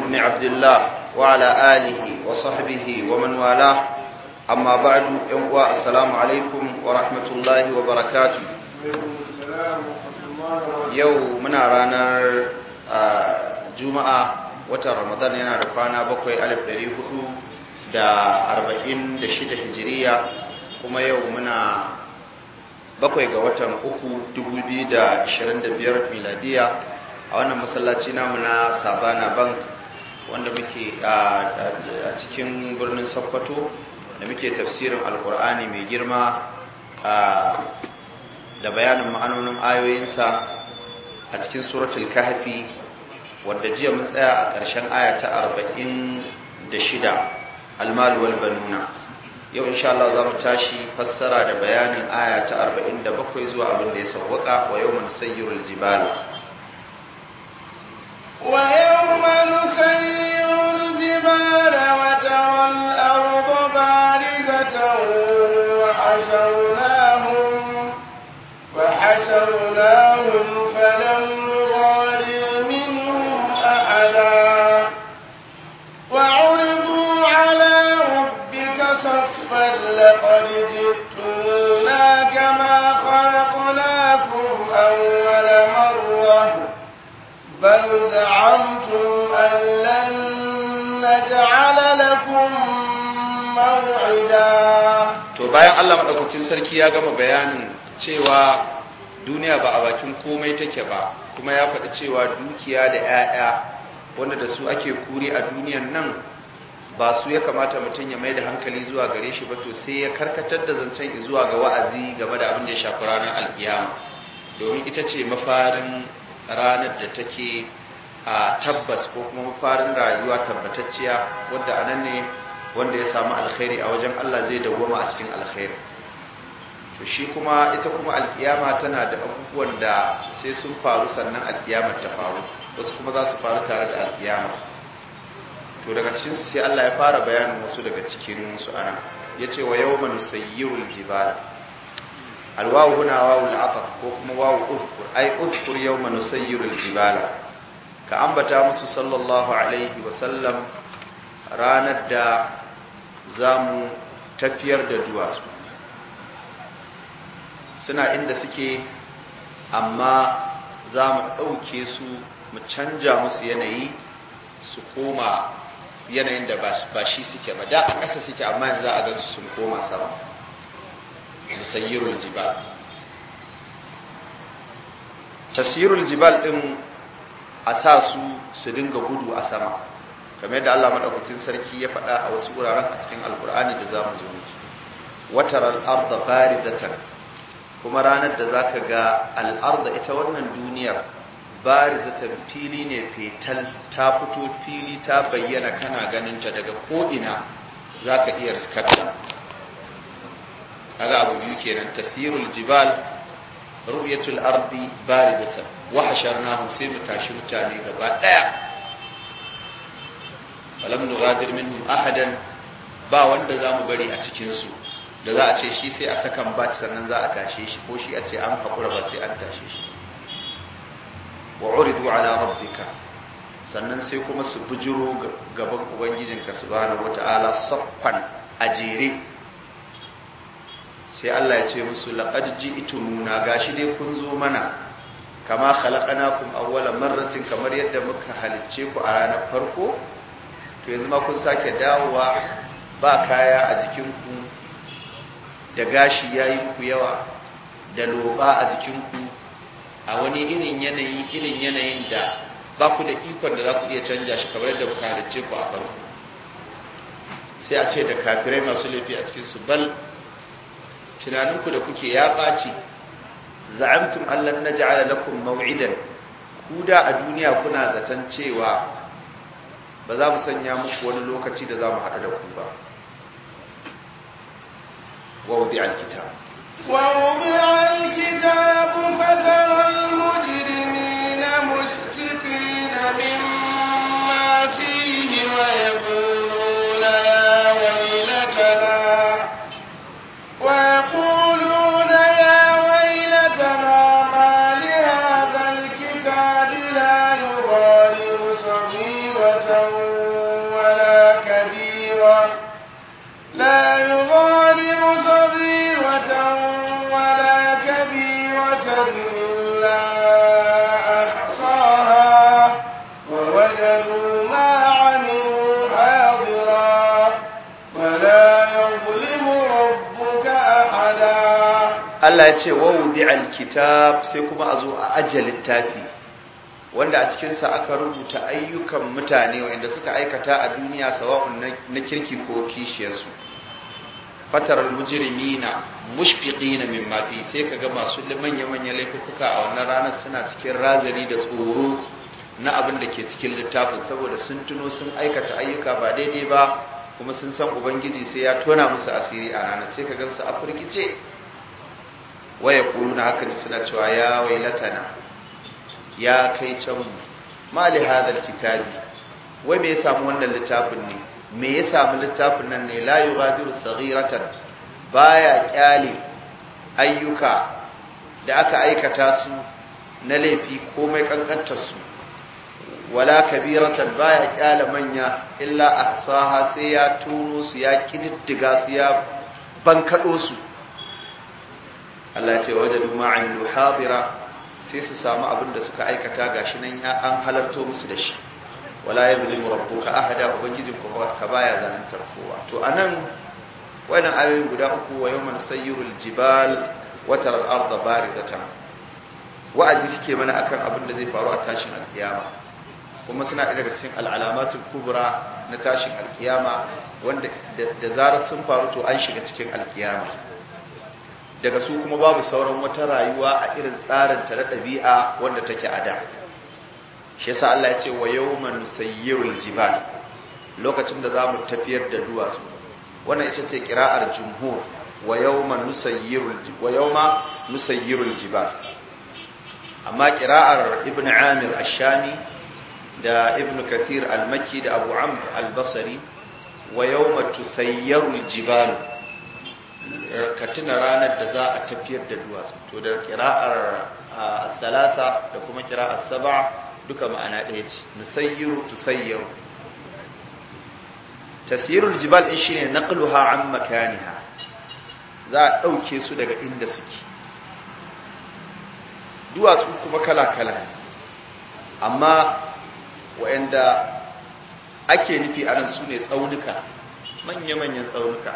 بن عبد الله وعلى آله وصحبه ومن والاه أما بعد ينقوى السلام عليكم ورحمة الله وبركاته يوم من ranar juma'a watan ramadan yana da kwana bakwai alif ɗari hudu da arba'in da shida hijiriya kuma yau muna bakwai ga watan uku dubu biyu da ashirin da biyar miladiya a wannan masallaci namu na sabana bank wanda muke a cikin birnin sokoto da muke tafsirin alkur'ani mai girma da bayanin ma'anonin ayoyinsa a cikin suratul kahfi wadda jiya mun tsaya a ƙarshen aya ta arba'in da shida almalu wal banuna yau insha Allah za mu tashi fassara da bayanin aya ta 47 zuwa abin da ya sawwaka wa yawman sayyirul jibala wa yawma nusayyirul jibala wa taral arda barizatan wa hasharnahum wa hasharnahum falam nughadir minhum ahada وعرضوا على ربك صفا لقد جئتمونا كما خلقناكم أول مرة بل زعمتم أن لن نجعل لكم موعدا to bayan Allah madaukakin sarki ya gama bayanin cewa duniya ba a bakin komai take ba kuma ya faɗi cewa dukiya da 'ya'ya wanda da su ake kuri a duniyan nan ba su ya kamata mutum ya mai da hankali zuwa gare shi ba to sai ya karkatar da zancen zuwa ga wa'azi game da abin da ya shafi ranar alkiyama domin ita ce mafarin ranar da take a tabbas ko kuma mafarin rayuwa tabbatacciya wadda a nan ne wanda ya samu alkhairi a wajen Allah zai dawwama a cikin alkhairi to shi kuma ita kuma alkiyama tana da abubuwan da sai sun faru sannan alkiyamar ta faru wasu kuma za su faru tare da alkiyama to daga cikinsu sai Allah ya fara bayanin wasu daga cikin su ana yace wa yawma nusayyirul jibala alwawu huna wawu al'ataf ko kuma wawu uzkur ai uzkur yawma nusayyirul jibala ka ambata musu sallallahu alaihi wa sallam ranar da zamu tafiyar da duwatsu suna inda suke amma za mu ɗauke su mu canja musu yanayi su koma yanayin da ba shi suke ba da a ƙasa suke amma yanzu za a gansu sun koma sama musayyirul jibal tasirul jibal ɗin a sa su su dinga gudu a sama kamar yadda Allah madaukakin sarki ya faɗa a wasu wuraren a cikin alkur'ani da za mu zo musu wataral arda barizatan kuma ranar da zaka ga al'arda ita wannan duniyar barizatan fili ne fetal ta fito fili ta bayyana kana ganinta daga ko'ina za ka iya riskarta kaga abu biyu kenan tasirul jibal ru'yatul ardi barizatan wa hasharnahum sai mu tashi mutane gaba daya falam nughadir minhum ahadan ba wanda zamu bari a cikin su da za a ce shi sai a sakan bat sannan za a tashe shi ko shi a ce an haƙura ba sai an tashe shi wa uridu ala rabbika sannan sai kuma su bujiro gaban ubangijinka subhanahu wata'ala saffan a jere sai Allah ya ce musu laqad ji'tumuna gashi dai kun zo mana kama khalaqnakum awwala marratin kamar yadda muka halicce ku a ranar farko to yanzu ma kun sake dawowa ba kaya a jikinku da gashi yayi ku yawa da loba a jikinku a wani irin yanayi irin yanayin da ba ku da ikon da za ku iya canja shi kamar yadda kuka halicce ku a farko sai a ce da kafirai masu laifi a cikin su bal tunaninku da kuke ya ɓaci za'amtum allan naj'ala lakum maw'idan ku da a duniya kuna zaton cewa ba za mu sanya muku wani lokaci da za mu haɗu da ku ba ووضع الكتاب ووضع الكتاب فترى المجرمين مشفقين مما فيه ويقولون يا ويلتنا ويقولون يا ويلتنا ما لهذا الكتاب لا يغادر صغيرة صغيرة لا يغادر صغيرة ولا كبيرة إلا أحصاها ووجدوا ما عملوا حاضرا ولا يظلم ربك أحدا Allah ya ce wa wudi'al kitab sai kuma a zo a ajiye littafi wanda a cikinsa aka rubuta ayyukan mutane wanda suka aikata a duniya sawa'un na kirki ko kishiyarsu fatar mujrimina mushfiqina mimma fi sai kaga masu manya-manyan laifuka a wannan ranar suna cikin razani da tsoro na abin da ke cikin littafin saboda sun tuno sun aikata ayyuka ba daidai ba kuma sun san ubangiji sai ya tona musu asiri a ranar sai ka gansu a firgice waya kuluna hakan suna cewa ya wailatana ya kai can mu mali hadal kitabi wai me ya samu wannan littafin ne me ya samu littafin nan ne la yughadiru saghiratan baya kyale ayyuka da aka aikata su na laifi komai kankantar su wala kabiratan baya kyale manya illa ahsaha sai ya tono su ya kididdiga su ya bankado su Allah ya ce wajadu ma'amilu hadira sai su samu abin da suka aikata gashi nan ya an halarto musu da shi wala yadhlimu rabbuka ahada ubangijin ka baya zanantar kowa to anan wannan ayoyin guda uku wa yawma nusayyirul jibal wa taral arda barizatan wa'azi suke mana akan abin da zai faru a tashin alkiyama kuma suna ɗaya daga cikin al'alamatul kubra na tashin alkiyama wanda da zarar sun faru to an shiga cikin alkiyama daga su kuma babu sauran wata rayuwa a irin tsarin ta na ɗabi'a wanda take a da shi yasa Allah ya ce wa yawman nusayyirul jibal lokacin da zamu tafiyar da duwatsu wannan ita ce qira'ar jumhur wa yawman nusayyirul wa yawma nusayyirul jibal amma qira'ar ibn amir ash-shami da ibn kathir al-makki da abu amr al-basri wa yawma tusayyirul jibal ka tuna ranar da za a tafiyar da duwatsu to da kira'ar talata da kuma kira'ar saba duka ma'ana ɗaya ce nusayyiru tusayyaru tasirul jibal din shine naqluha an makaniha za a ɗauke su daga inda suke duwatsu kuma kala-kala ne amma wa'anda ake nufi anan su ne tsaunuka manya-manyan tsaunuka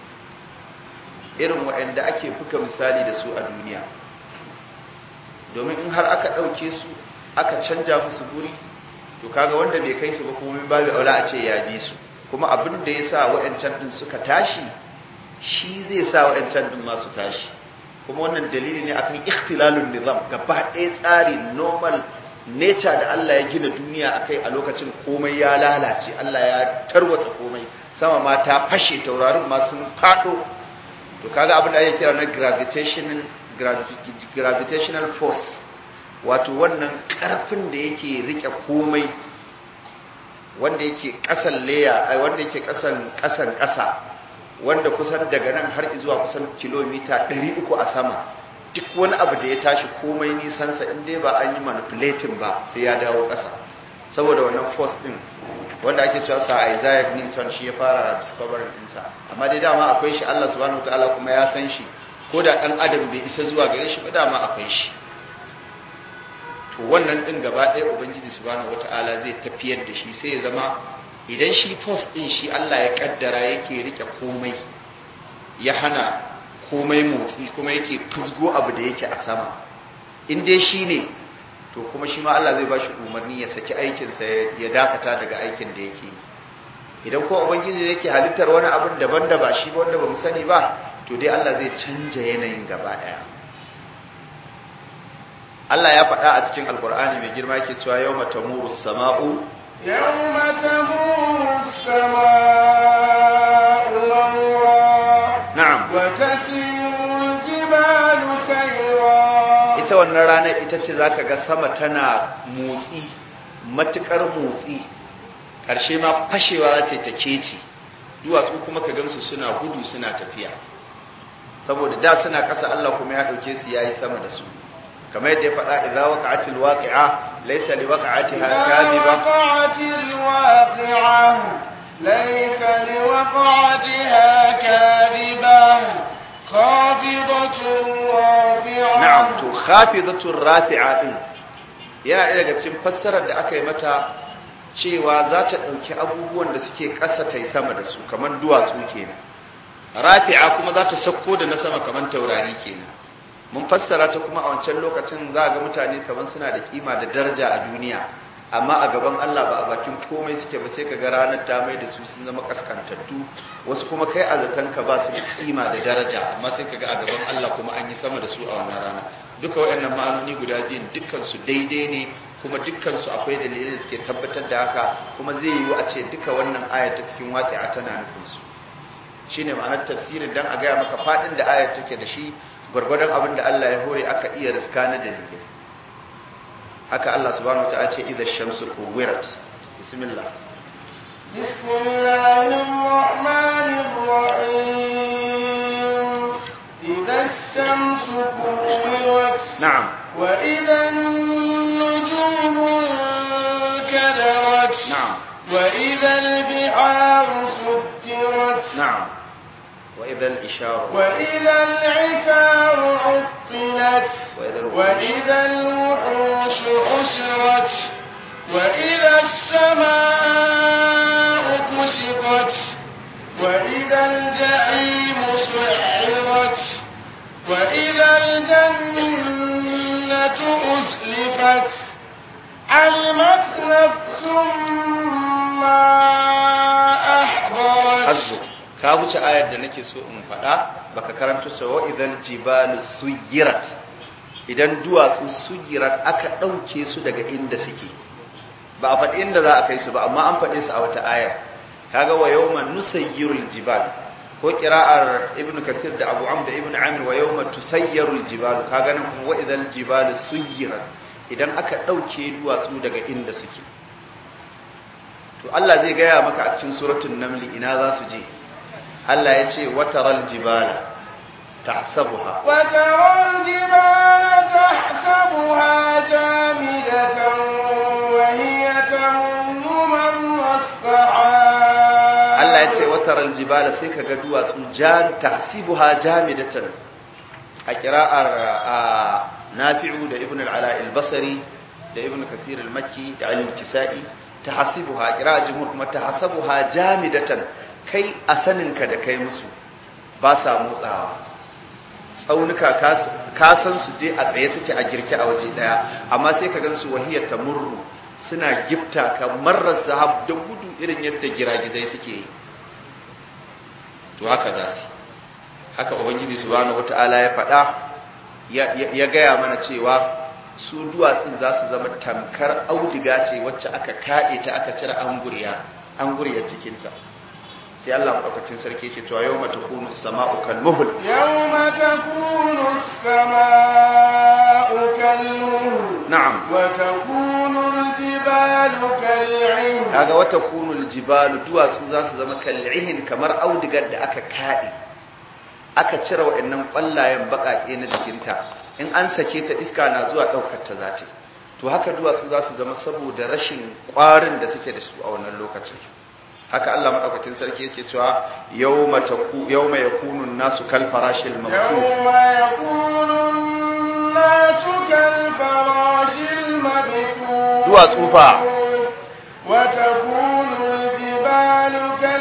irin waɗanda ake buga misali da su a duniya domin in har aka ɗauke su aka canja musu guri to kaga wanda bai kai su ba kuma babu aula a ce ya bi su kuma abin da ya sa waɗancan ɗin suka tashi shi zai sa waɗancan ɗin masu tashi kuma wannan dalili ne akan ikhtilalun nizam gaba ɗaya tsari normal nature da Allah ya gina duniya akai a lokacin komai ya lalace Allah ya tarwatsa komai sama ma ta fashe taurarin ma sun faɗo to kaga abin da ake kira na gravitational gravitational force wato wannan karfin da yake rike komai wanda yake kasan leya wanda yake kasan kasan kasa wanda kusan daga nan har zuwa kusan kilomita 300 a sama duk wani abu da ya tashi komai nisansa in dai ba an yi manipulating ba sai ya dawo kasa saboda wannan force din wanda ake cewa sa Isaac Newton shi ya fara discovering ɗinsa amma dai dama akwai shi Allah subhanahu wataala kuma ya san shi ko da ɗan adam bai isa zuwa gare shi ba dama akwai shi to wannan ɗin gaba ɗaya ubangiji subhanahu wataala zai tafiyar da shi sai ya zama idan shi force ɗin shi Allah ya kaddara yake rike komai ya hana komai motsi kuma yake fusgo abu da yake a sama in dai shi ne to kuma shi ma Allah zai ba shi umarni ya saki aikinsa ya dakata daga aikin da yake idan ko ubangiji yake halittar wani abin daban da ba shi ba wanda ba mu sani ba to dai Allah zai canja yanayin gaba daya Allah ya faɗa a cikin alkur'ani mai girma yake cewa yawma tamuru sama'u yawma tamuru sama'u mawra na'am wa tasiru jibalu sayra ita wannan ranar ita ce zaka ga sama tana motsi matukar motsi ƙarshe ma fashewa za ta yi ta keci duwatsu kuma ka gansu suna gudu suna tafiya saboda da suna ƙasa Allah kuma ya ɗauke su yayi sama da su kamar yadda ya faɗa idza waqa'atil waqi'a laysa liwaqa'atiha kadhiba وقعت الواقعة ليس لوقعتها وقعتها كاذبة خافضة رافعة na'am to khafidatur rafi'a din yana ɗaya daga cikin fassarar da aka yi mata cewa za ta ɗauki abubuwan da suke ƙasa ta yi sama da su kamar duwatsu kenan rafi'a kuma za ta sakko da na sama kamar taurari kenan mun fassara ta kuma a wancan lokacin za ga mutane kamar suna da kima da daraja a duniya amma a gaban Allah ba a bakin komai suke ba sai ka ga ranar ta mai da su sun zama kaskantattu wasu kuma kai a zatanka ba su da kima da daraja amma sai ka ga a gaban Allah kuma an yi sama da su a wannan rana duka waɗannan ma'anoni guda biyun dukkan su daidai ne kuma dukkan su akwai dalilai da suke tabbatar da haka kuma zai yiwu a ce duka wannan ayar ta cikin waƙi'a tana nufin su shine ma'anar tafsirin dan a gaya maka faɗin da ayar take da shi gwargwadon abin da Allah ya hore aka iya riska na dalilai haka Allah subhanahu wa ta'ala ce idza shamsu kuwirat bismillah بسم الله الرحمن الرحيم إذا الشمس كورت na'am وإذا النجوم انكدرت na'am وإذا البحار سجرت na'am wa idza al-isharu وإذا العشار عطلت وإذا الوحوش وإذا الوحوش حشرت وإذا السماء كشطت وإذا الجحيم سعرت وإذا الجنة أزلفت علمت نفس ما أحضرت hasbu ka wuce ayar da nake so in faɗa baka karanto sa wa idan jibalu suyirat idan duwatsu suyirat aka ɗauke su daga inda suke ba a faɗi inda za a kai su ba amma an faɗe su a wata ayar kaga wa yawma nusayyirul jibal ko qira'ar ibnu kasir da abu amr da ibnu amir wa yawma tusayyirul jibal kaga nan kuma wa idan jibalu suyirat idan aka ɗauke duwatsu daga inda suke to Allah zai gaya maka a cikin suratul namli ina za su je Allah ya ce wataral jibala tahsabuha وترى الجبال تحسبها جامدة وهي تمر مر السحاب Allah ya ce wataral jibala sai kaga duwatsu jan tahsibuha jamidatan a qira'ar a Nafi'u da Ibn al-Ala al-Basri da Ibn Kasir al-Makki da al-Kisa'i tahsibuha qira'a jumhur kuma tahsabuha jamidatan kai a saninka da kai musu ba sa motsawa tsaunuka ka san su dai a tsaye suke a girke a waje daya amma sai ka gansu wahiyar ta murru suna gifta kamar zahab da gudu irin yadda giragizai suke yi to haka za su haka ubangiji subhanahu wata'ala ya faɗa ya gaya mana cewa su duwatsun za su zama tamkar audiga ce wacce aka kaɗe ta aka cire anguriya anguriyar cikinta sai Allah maɗaukakin sarki yake cewa yau mata kunu sama'u kalmuhul يوم تكون السماء كالمهل na'am وتكون الجبال كالعهن kaga wata kunul jibalu duwatsu za su zama kal'ihin kamar audigar da aka kaɗe aka cire wa'annan ƙwallayen baƙaƙe na jikinta in an sake ta iska na zuwa ɗaukar ta za ta yi. to haka duwatsu za su zama saboda rashin ƙwarin da suke da su a wannan lokacin haka Allah maɗaukakin sarki yake cewa yawma taku yawma yakunu nasu kal farashil mabthuf يوم يكون الناس كالفراش المبثوث duwatsu fa وتكون الجبال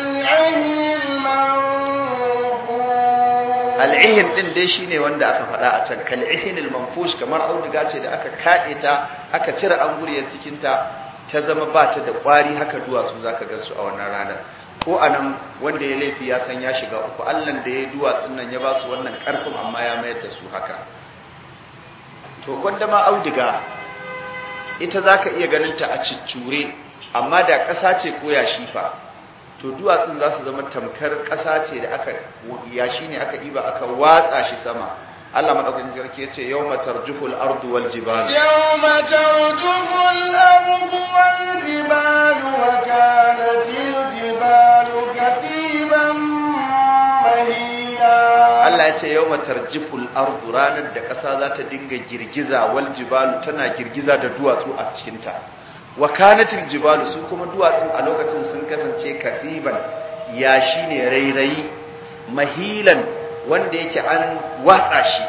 كالعهن المنفوش al'ihin din dai shine wanda aka faɗa a can kal'ihin al-manfush kamar auduga ce da aka kaɗe ta aka cire anguriyar cikin ta ta zama ba ta da ƙwari haka duwatsu zaka ga su a wannan ranar ko anan wanda ya laifi ya san ya shiga uku allan da ya yi duwatsun nan ya ba su wannan ƙarfin amma ya mayar da su haka to gwanda ma auduga ita zaka iya ganin ta a ciccure amma da ƙasa ce ko yashi fa to duwatsun za su zama tamkar ƙasa ce da aka yashi ne aka iba aka watsa shi sama Allah madaukakin sarki yace yawma tarjuful ardu wal jibal يوم ترجف الأرض والجبال وكانت الجبال كثيبا مهيلا Allah yace yawma tarjuful ardu ranar da ƙasa za ta dinga girgiza wal jibalu tana girgiza da duwatsu a cikin ta wa kanatil jibalu su kuma duwatsun a lokacin sun kasance kathiban yashi ne rairayi mahilan wanda yake an watsa shi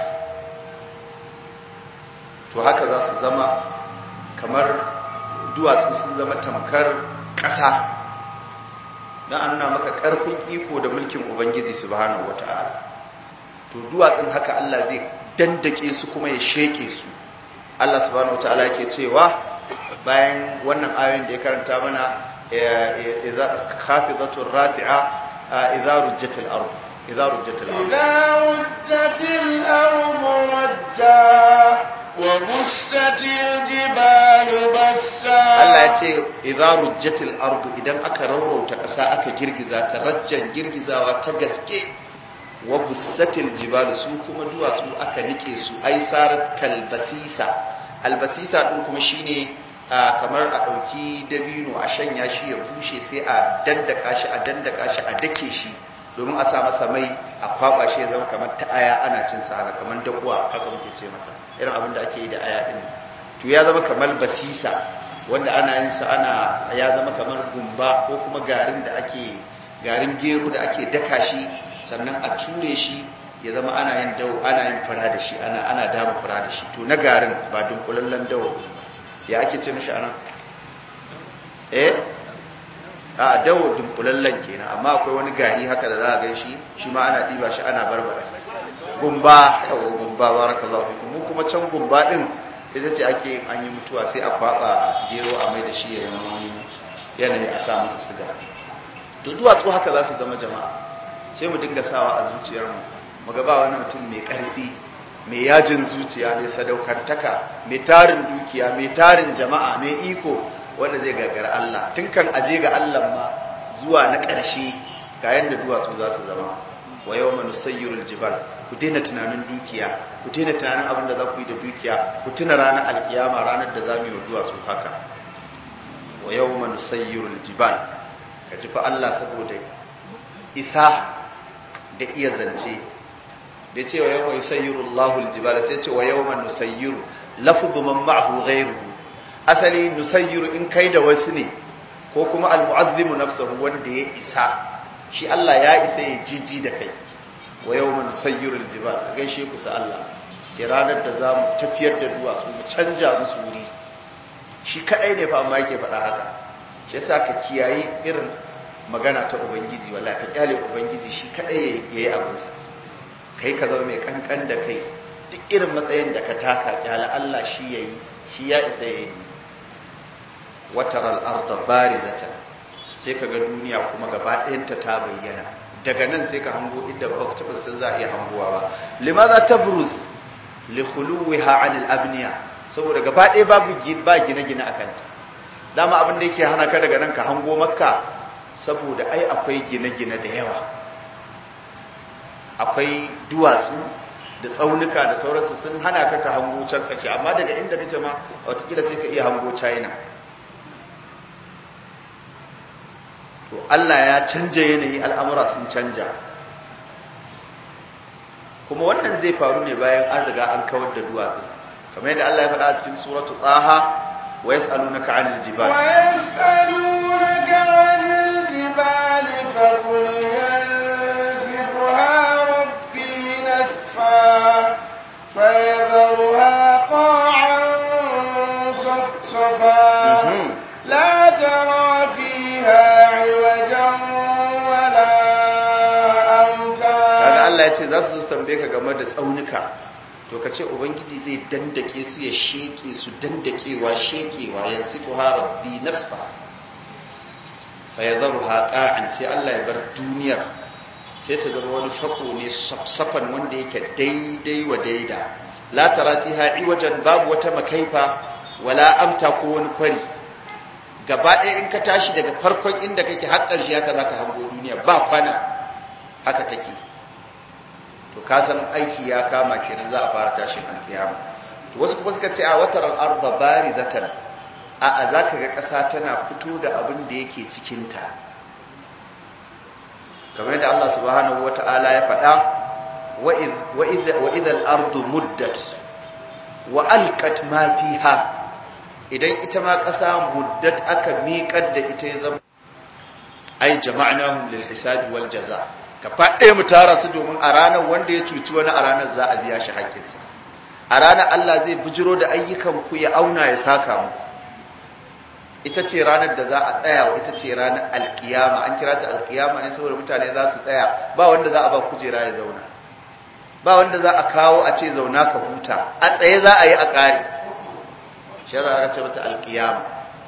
to haka za su zama kamar duwatsu sun zama tamkar ƙasa don an nuna maka ƙarfin iko da mulkin ubangiji subhanahu wata'ala to duwatsun haka Allah zai dandake su kuma ya sheke su Allah subhanahu wata'ala yake cewa bayan wannan ayoyin da ya karanta mana idza khafidatur rafi'a idza rujjatil ard idza rujjatil ard إذا رجت الأرض رجا وبست الجبال بسا Allah ya ce idza rujjatil ard idan aka raurauta ƙasa aka girgiza ta rajjan girgizawa ta gaske wa bussatil jibal su kuma duwatsu aka nike su ai sarat kalbasisa albasisa din kuma shine a kamar a ɗauki dabino a shanya shi ya bushe sai a dandaka shi a dandaka shi a dake shi domin a sa masa mai a kwaba shi ya zama kamar ta aya ana cin sa haka kamar dakuwa haka muke ce mata irin abin da ake yi da aya din to ya zama kamar basisa wanda ana yin sa ana ya zama kamar gumba ko kuma garin da ake garin gero da ake daka shi sannan a ture shi ya zama ana yin dawo ana yin fura da shi ana ana dama fura da shi to na garin ba dunkulallen dawo ya ake ce mishi anan eh a dawo dunkulallen kenan amma akwai wani gari haka da za a gan shi shi ma ana ɗiba shi ana barbada gumba yawa gumba barakallahu fikum mu kuma can gumba din ita ce ake yin an yi mutuwa sai a kwaba gero a mai da shi ya zama wani yanayi a sa masa siga to duwatsu haka za su zama jama'a sai mu dinga sawa a zuciyarmu mu ga ba wani mutum mai ƙarfi mai yajin zuciya mai sadaukantaka mai tarin dukiya mai tarin jama'a mai iko wanda zai gagara Allah tun kan aje ga Allah ma zuwa na ƙarshe ga yanda duwatsu za su zama wa yawma nusayyirul jibal ku daina tunanin dukiya ku daina tunanin abin da za ku yi da dukiya ku tuna ranar alkiyama ranar da za mu yi wa duwatsu haka wa yawma nusayyirul jibal ka ji fa Allah saboda isa da iya zance da ce wa yawma yusayyiru Allahu al-jibala sai ce wa yawma nusayyiru lafdhu man ma'ahu ghayruhu asali nusayyiru in kai da wasu ne ko kuma al-mu'azzimu nafsuhu wanda ya isa shi Allah ya isa ya jiji da kai wa yawma nusayyiru al-jibala gaishe ku sa Allah ce ranar da zamu tafiyar da duwatsu mu canja musu wuri shi kadai ne fa amma yake faɗa haka shi yasa ka kiyayi irin magana ta ubangiji wallahi ka kyale ubangiji shi kadai yayi abinsa kai ka zama mai kankan da kai duk irin matsayin da ka taka kyale Allah shi yayi shi ya isa yayi wataral arda barizatan sai ka ga duniya kuma gaba ɗayanta ta bayyana daga nan sai ka hango inda ba ka taɓa san za a iya hangowa ba limaza tabruz li khuluwiha anil abniya saboda gaba ɗaya babu ba gine-gine a kanta dama abin da yake hana ka daga nan ka hango makka saboda ai akwai gine-gine da yawa akwai duwatsu da tsaunuka da sauransu sun hana ka ka hango can ƙarshe amma daga inda kake ma watakila sai ka iya hango china to allah ya canja yanayi al'amura sun canja kuma wannan zai faru ne bayan an riga an kawar da duwatsu kamar yadda allah ya faɗa a cikin suratu tsaha wa yas'alunaka 'anil jibal ويسألونك عن الجبال فقل ينسفها ربي نسفا فيذرها قاعا صفصفا Mhm. لا ترى فيها عوجا ولا kaga أمتا Allah ya ce za su zo su tambaye ka game da tsaunuka to ka ce ubangiji zai dandake su ya sheke su dandakewa shekewa yansifu ha rabbi nasfa fa yadharuha qa'an sai Allah ya bar duniyar sai ta zama wani fako ne safsafan wanda yake daidai wa daida la tara fiha iwajan babu wata makaifa wala amta ko wani kwari gaba ɗaya in ka tashi daga farkon inda kake har ƙarshe haka zaka hango duniya ba kwana haka take to ka san aiki ya kama kenan za a fara tashin alkiyama to wasu kuma suka ce a watar al-ardh barizatan a a zaka ga ƙasa tana fito da abin da yake cikin ta kamar yadda Allah subhanahu wata'ala ya faɗa wa id wa id wa idha al-ardh muddat wa alqat ma fiha idan ita ma ƙasa muddat aka miƙar da ita ya zama ai ai jama'nahum lil hisabi wal jaza ka faɗe mu tara su domin a ranar wanda ya cuci wani a ranar za a biya shi haƙƙinsa a ranar Allah zai bijiro da ayyukan ku ya auna ya saka mu ita ce ranar da za a tsaya wa ita ce ranar alkiyama an kira ta alkiyama ne saboda mutane za su tsaya ba wanda za a ba kujera ya zauna ba wanda za a kawo a ce zauna ka huta a tsaye za a yi a ƙari shi za a ce mata alkiyama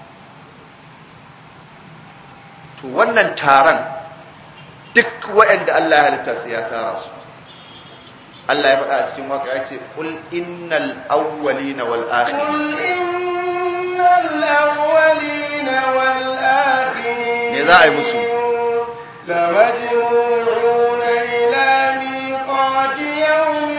to wannan taron duk waɗanda Allah ya halitta sai ya tara su Allah ya faɗa a cikin waka ya ce qul innal awwalina wal akhirin الأولين والآخرين Me za a yi musu? لمجموعون إلى ميقات يوم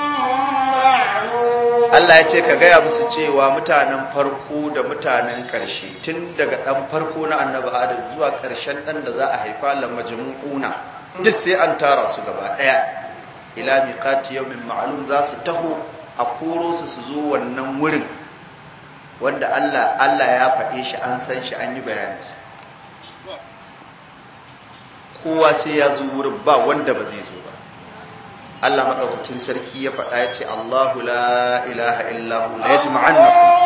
معلوم Allah ya ce ka gaya musu cewa mutanen farko da mutanen ƙarshe tun daga ɗan farko na annabi Adam zuwa ƙarshen ɗan da za a haifa la majmu'una duk sai an tara su gaba ɗaya ila miqati yawmin ma'lum za su taho a koro su su zo wannan wurin wanda Allah Allah ya faɗe shi an san shi an yi bayaninsa kowa sai ya zo wurin ba wanda ba zai zo ba Allah madaukakin sarki ya faɗa ya ce Allahu la ilaha illa hu la yajma'annakum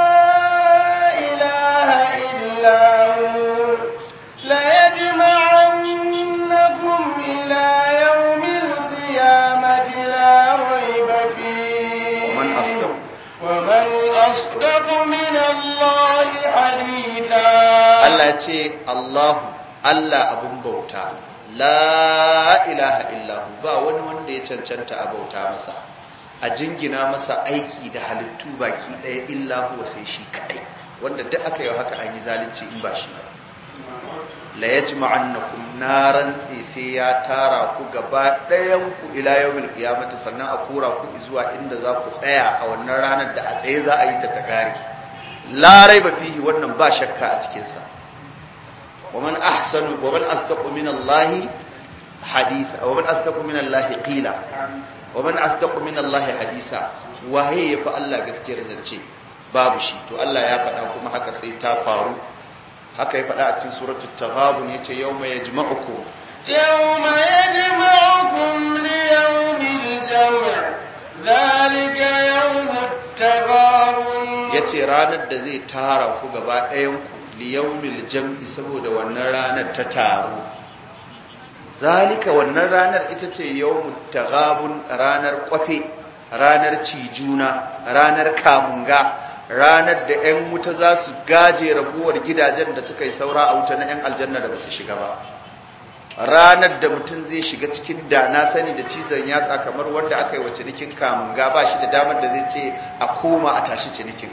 لا إله إلا هو ليجمعنكم إلى يوم القيامة لا ريب فيه ومن أصدق ومن أصدق من الله حديثا Allah ya ce Allahu Allah abun bauta la ilaha illahu ba wani wanda ya cancanta a bauta masa a jingina masa aiki da halittu baki ɗaya illahu sai shi kaɗai wanda duk aka yi haka an yi zalunci in ba shi ba la yajma'annakum naran sai ya tara ku gaba ɗayan ku ila yawmil qiyamati sannan a kura ku zuwa inda za ku tsaya a wannan ranar da a tsaye za a yi ta takari la raiba fihi wannan ba shakka a cikin sa ومن أحسن ومن أصدق من الله حديثا ومن أصدق من الله قيلا ومن أصدق من الله حديثا وهي يفعل الله gaskiyar zance babu shi to Allah ya faɗa kuma haka sai ta faru haka ya faɗa a cikin suratul taghabun yace yawma yajma'ukum يوم يجمعكم ليوم الجمع ذلك يوم التغابن yace ranar da zai tara ku gaba ɗayan ku liyawmil jam'i saboda wannan ranar ta taro zalika wannan ranar ita ce yawmut taghabun ranar kwafe ranar cijuna ranar kamunga ranar da 'yan wuta za su gaje raguwar gidajen da suka yi saura a wuta na 'yan aljanna da ba su shiga ba ranar da mutum zai shiga cikin da na sani da cizon yatsa kamar wanda aka yi wa cinikin kamunga ba shi da damar da zai ce a koma a tashi cinikin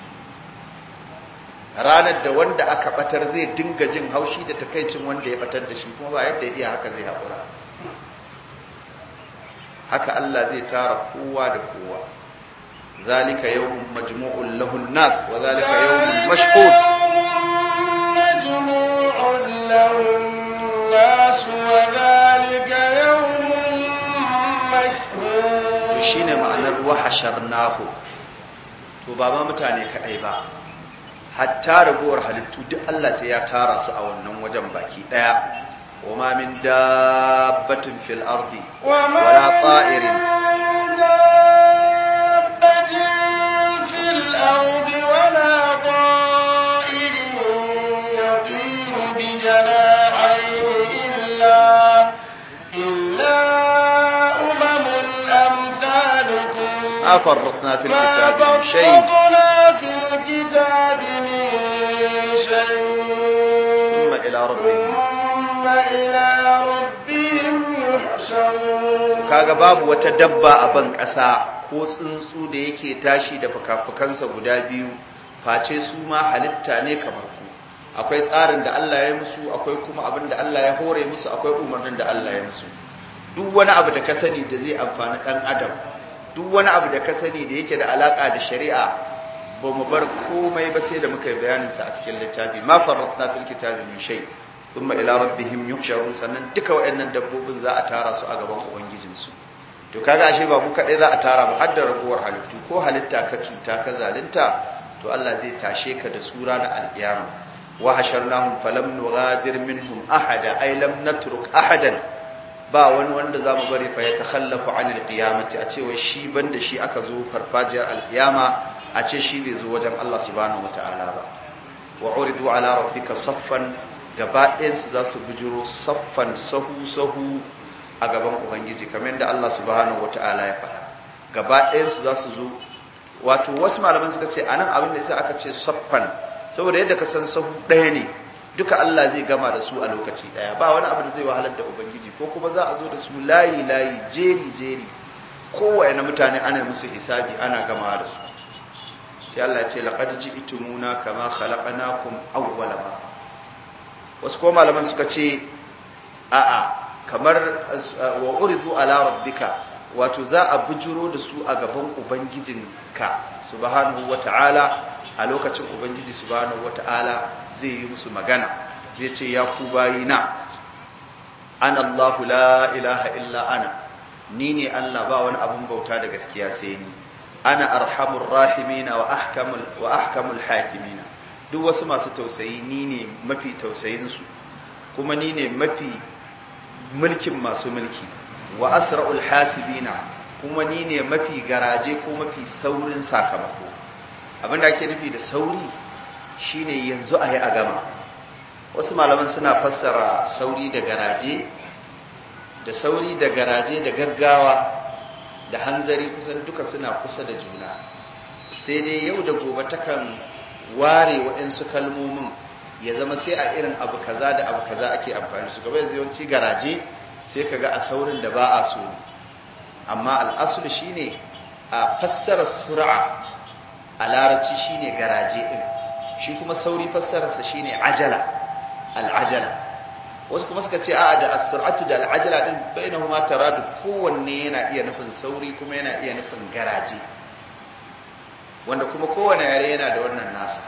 ranar da wanda aka batar zai dinga jin haushi da takaicin wanda ya batar da shi kuma ba yadda ya iya haka zai haƙura haka Allah zai tara kowa da kowa zalika yawmun majmu'un lahun nas wa zalika yawmun mashhud مجموع له الناس وذلك يوم مشهود to shine ma'anar wahasharnahu to ba ma mutane kadai ba hatta ragowar halittu duk Allah sai ya tara su a wannan wajen baki daya wama min dabbatin fil ardi wala ta'irin دابة في الأرض ولا طائر يطير بجناحيه إلا إلا أمم أمثالكم أفرطنا في ما الكتاب من شيء فرطنا في الكتاب من شيء ثم إلى ربهم ثم إلى ربهم يحشرون kaga babu wata dabba a ban ƙasa ko tsuntsu da yake tashi da fuka-fukansa guda biyu face su ma halitta ne kamar ku akwai tsarin da Allah ya musu akwai kuma abin da Allah ya hore musu akwai umarnin da Allah ya musu duk wani abu da ka sani da zai amfani ɗan adam duk wani abu da ka sani da yake da alaka da shari'a ba mu bar komai ba sai da muka yi bayaninsa a cikin littafi ma farratna fil kitabi min shay thumma ila rabbihim yuhsharun sannan duka wayannan dabbobin za a tara su a gaban ubangijinsu to kaga ashe ba mu kadai za a tara ba har da raguwar halittu ko halitta ka cuta ka zalunta to Allah zai tashe ka da sura na alkiyama wa hasharnahum falam nughadir minhum ahada ay lam natruk ahadan ba wani wanda zamu bari fa ya takhallafu anil qiyamati a ce wai shi banda shi aka zo farfajiyar alqiyama a ce shi bai zo wajen Allah subhanahu wataala ba wa uridu ala rabbika saffan gaba ɗayan su za su bujuro saffan sahu sahu a gaban ubangiji kamar yadda Allah subhanahu wataala ya faɗa gaba ɗayan su za su zo wato wasu malaman suka ce anan abin da yasa aka ce saffan saboda yadda ka san sahu ɗaya ne duka Allah zai gama da su a lokaci ɗaya ba wani abu da zai wahalar da ubangiji ko kuma za a zo da su layi layi jeri jeri kowaye na mutane ana musu hisabi ana gama da su sai Allah ya ce laqad ji'tumuna kama khalaqnakum awwala marra wasu ko malaman suka ce a'a kamar wa uridu ala rabbika wato za a bujuro da su a gaban ubangijinka subhanahu wata'ala a lokacin ubangiji subhanahu wata'ala zai yi musu magana zai ce ya ku bayina ana Allahu la ilaha illa ana ni ne Allah ba wani abun bauta da gaskiya sai ni ana arhamur rahimina wa ahkamul wa ahkamul hakimina duk wasu masu tausayi ni ne mafi tausayin su kuma ni ne mafi mulkin masu mulki wa asra'ul hasibina kuma ni ne mafi garaje ko mafi saurin sakamako abinda ake nufi da sauri shine yanzu a yi a gama wasu malaman suna fassara sauri da garaje da sauri da garaje da gaggawa da hanzari kusan duka suna kusa da juna sai dai yau da gobe takan ware waɗansu kalmomin ya zama sai a irin abu kaza da abu kaza ake amfani su gaba yanzu yawanci garaje sai ka ga a saurin da ba a so amma al'asul shine a fassarar sur'a a larabci shine garaje din shi kuma sauri fassararsa shine ajala al'ajala wasu kuma suka ce a'a da as-sur'atu da al'ajala din bainahuma taradu kowanne yana iya nufin sauri kuma yana iya nufin garaje wanda kuma kowanne yare yana da wannan nasa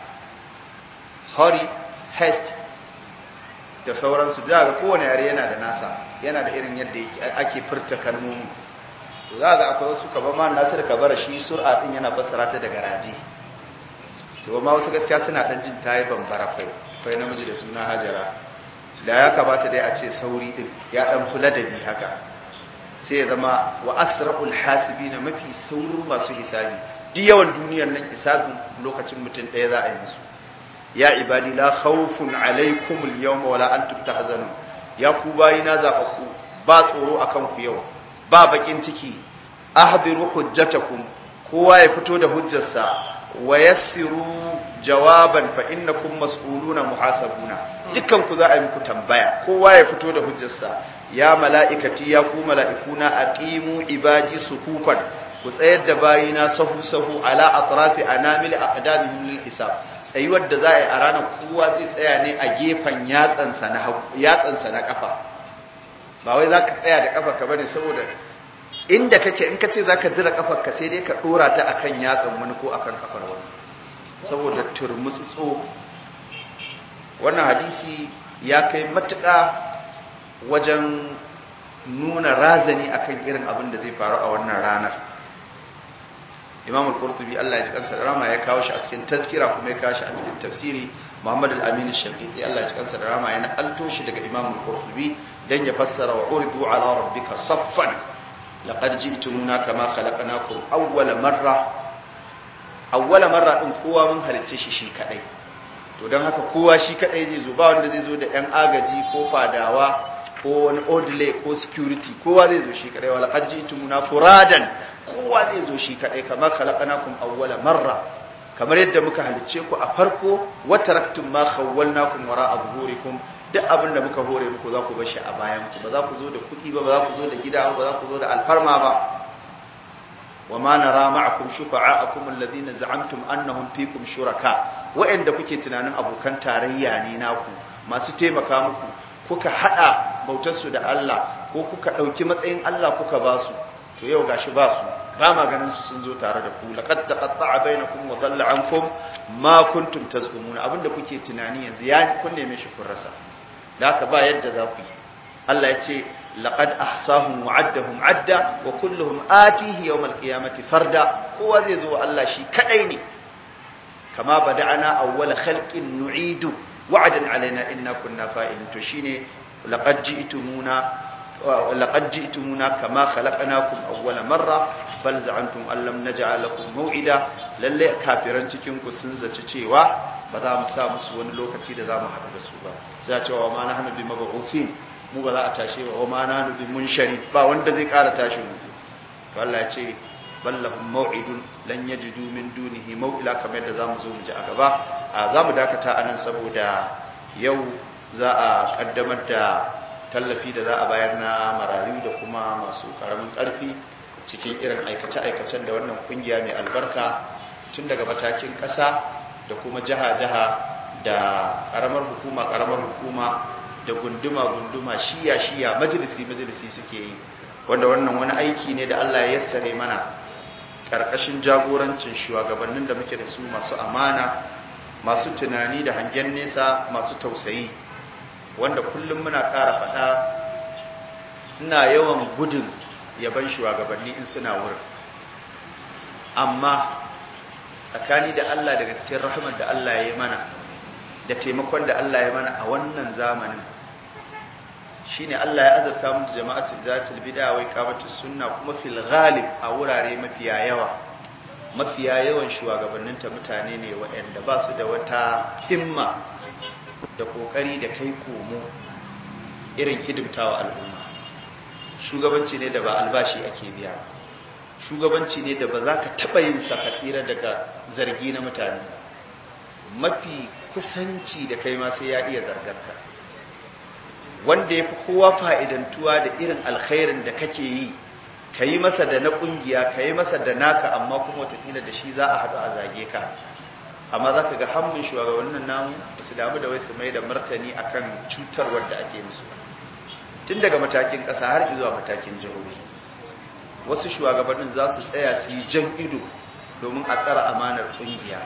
hurry haste da sauransu da ga kowanne yare yana da nasa yana da irin yadda ake furta kalmomi to za ga akwai wasu kaban ma nasir kabara shi sur'a din yana fassara ta da garaje to amma wasu gaskiya suna dan jin tayi bambara kai kai namiji da suna hajara da ya kamata dai a ce sauri din ya dan kula da bi haka sai ya zama wa asra'ul hasibina mafi saurin masu hisabi duk yawan duniyar nan hisabin lokacin mutum ɗaya za a yi musu ya ibadi la khawfun alaikum al-yawma wala antum tahzanun ya ku bayina zabaku ba tsoro akan ku yau ba bakin ciki ahdiru hujjatakum kowa ya fito da hujjarsa wa yassiru jawaban fa innakum mas'uluna muhasabuna dukkan ku za a yi muku tambaya kowa ya fito da hujjarsa ya mala'ikati ya ku mala'ikuna aqimu ibadi sufufan ku tsayar da bayina sahu sahu ala atrafi anamil aqdamihim lil hisab tsayuwar da za a yi a ranar kowa zai tsaya ne a gefen yatsansa na yatsansa na kafa ba wai za ka tsaya da kafa ka bane saboda inda kake in ka ce za ka zira kafar ka sai dai ka dora ta akan yatsan wani ko akan kafar wani saboda turmutsutso wannan hadisi ya kai matuƙa wajen nuna razani akan irin abin da zai faru a wannan ranar imam al-qurtubi Allah ya ji kansa da rama ya kawo shi a cikin tazkira kuma ya kawo shi a cikin tafsiri muhammad al-amin al-shafiqi Allah ya ji kansa da rama ya nakalto shi daga imam al-qurtubi dan ya fassara wa uridu ala rabbika saffan laqad ji'tumuna kama khalaqnakum awwala marra awwala marra din kowa mun halicce shi shi kadai to dan haka kowa shi kadai zai zo ba wanda zai zo da yan agaji ko fadawa ko wani odile ko security kowa zai zo shi kadai wala qad ji'tumuna furadan kowa zai zo shi kadai kama khalaqnakum awwala marra kamar yadda muka halicce ku a farko wa taraktum ma khawwalnakum wara'a zuhurikum duk abin da muka hore muku za ku bar shi a bayan ku ba za ku zo da kuɗi ba ba za ku zo da gida ba za ku zo da alfarma ba wa ma nara ma'akum shufa'akum alladhina za'amtum annahum fikum shuraka wa'anda kuke tunanin abokan tarayya ne naku masu taimaka muku kuka hada bautar su da Allah ko kuka dauki matsayin Allah kuka ba su to yau gashi ba su ba ma ganin su sun zo tare da ku laqad taqatta'a bainakum wa dhalla ankum ma kuntum tazkumuna abinda kuke tunani yanzu ya kun neme shi kun rasa da haka ba yadda za ku yi Allah ya ce laqad ahsahum wa addahum adda wa kulluhum atihi yawm alqiyamati farda kowa zai zo Allah shi kadai ne kama bada'ana awwala khalqin nu'idu wa'adan alaina inna kunna fa'ilin to shine laqad ji'tumuna laqad ji'tumuna kama khalaqnakum awwala marra bal za'antum an lam naj'al lakum maw'ida lalle kafiran cikin ku sun zaci cewa ba za mu sa musu wani lokaci da za mu haɗu da su ba sai ya ce wa ma nahnu bi mab'uthin mu ba za a tashe wa ma nahnu bi munshari ba wanda zai ƙara tashi mu to Allah ya ce ballahum maw'idun lan yajidu min dunihi maw'ila kamar yadda zamu zo mu ji a gaba a zamu dakata anan saboda yau za a kaddamar da tallafi da za a bayar na marayu da kuma masu karamin karfi cikin irin aikace-aikacen da wannan kungiya mai albarka tun daga matakin ƙasa da kuma jiha-jiha da ƙaramar hukuma ƙaramar hukuma da gunduma-gunduma shiya-shiya majalisi-majalisi suke yi wanda wannan wani aiki ne da Allah ya yassare mana ƙarƙashin jagorancin shugabannin da muke da su masu amana masu tunani da hangen nesa masu tausayi wanda kullum muna ƙara faɗa ina yawan gudun yaban shugabanni in suna wurin amma tsakani da Allah daga cikin rahmar da Allah ya yi mana da taimakon da Allah ya mana a wannan zamanin shine Allah ya azarta mu da jama'atu zatul bid'a wa iqamatus sunna kuma fil ghalib a wurare mafiya yawa mafiya yawan shugabanninta mutane ne waɗanda ba su da wata himma da kokari da kai komo irin hidimtawa al'umma shugabanci ne da ba albashi ake biya shugabanci ne da ba za ka taɓa yin tsira daga zargi na mutane mafi kusanci da kai ma sai ya iya zargarka wanda ya fi kowa fa'idantuwa da irin alkhairin da kake yi ka yi masa da na ƙungiya ka yi masa da naka amma kuma watakila da shi za a haɗu a zage ka amma za ka ga hannun shugabannin namu ba su damu da wai su mai da martani akan cutarwar da ake musu tun daga matakin ƙasa har zuwa matakin jihohi wasu shugabannin za su tsaya su yi jan ido domin a tsara amanar ƙungiya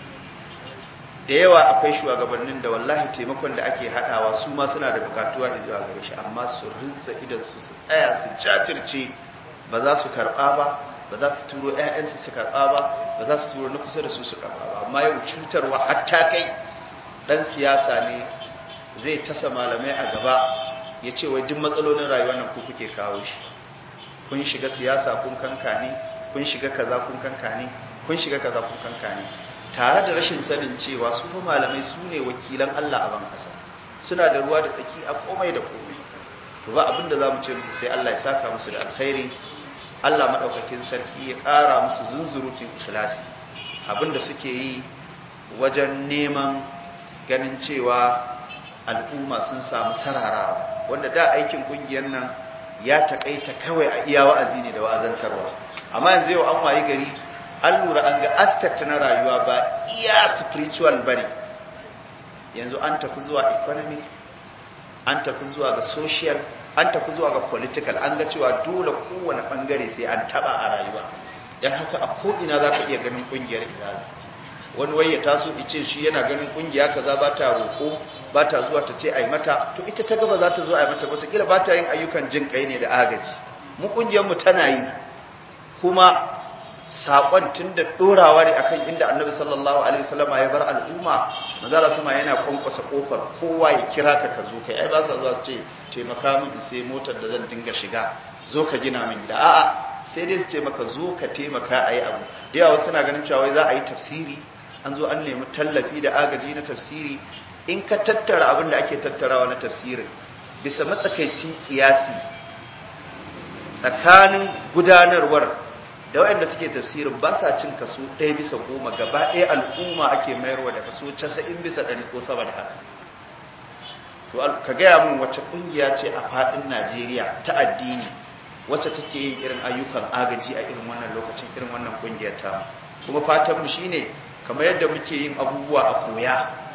da yawa akwai shugabannin da wallahi taimakon da ake haɗawa su ma suna da bukatuwa da zuwa gare shi amma su rinsa idan su su tsaya su jajirce ba za su karɓa ba ba za su turo 'ya'yansu su karɓa ba ba za su turo na kusa da su su karɓa ba amma yau cutarwa hatta kai ɗan siyasa ne zai tasa malamai a gaba ya ce wai duk matsalolin rayuwar nan ku kuke kawo shi kun shiga siyasa kun kankane kun shiga kaza kun kankane kun shiga kaza kun kankane tare da rashin sanin cewa su fa malamai su ne wakilan Allah a ban ƙasa suna da ruwa da tsaki a komai da komai to ba abin da za mu ce musu sai Allah ya saka musu da alkhairi Allah maɗaukakin sarki ya ƙara musu zunzurutun ikhlasi abin da suke yi wajen neman ganin cewa al'umma sun samu sararawa wanda da aikin ƙungiyar nan ya taƙaita kawai a iya wa'azi ne da wa'azantarwa amma yanzu yau an wayi gari an lura an ga aspect na rayuwa ba iya spiritual bane yanzu an tafi zuwa economic an tafi zuwa ga social an tafi zuwa ga political an ga cewa dole kowane bangare sai an taba a rayuwa dan haka a ko'ina za ka iya ganin kungiyar izala wani wai ya taso ice shi yana ganin kungiya kaza ba ta roƙo ba ta zuwa ta ce ai mata to ita ta gaba za ta zo ai mata wataƙila ba ta yin ayyukan jin kai ne da agaji mu kungiyar mu tana yi kuma saƙon tun da ɗorawa ne akan inda annabi sallallahu alaihi wasallama ya bar al'umma manzala sama yana kwankwasa kofar kowa ya kira ka ka zo kai ai ba sa zuwa su ce taimaka min sai motar da zan dinga shiga zo ka gina min gida a'a sai dai su ce maka zo ka taimaka a yi abu da yawa suna ganin cewa wai za a yi tafsiri an zo an nemi tallafi da agaji na tafsiri in ka tattara abin da ake tattarawa na tafsirin bisa matsakaicin kiyasi tsakanin gudanarwar da waɗanda suke tafsirin ba sa cin kaso ɗaya bisa goma gaba ɗaya al'umma ake mayarwa da kaso casa'in bisa ɗari ko sama da haka to ka gaya min wacce ƙungiya ce a faɗin najeriya ta addini wacce take yin irin ayyukan agaji a irin wannan lokacin irin wannan ƙungiyar ta kuma fatanmu shine kamar yadda muke yin abubuwa a koya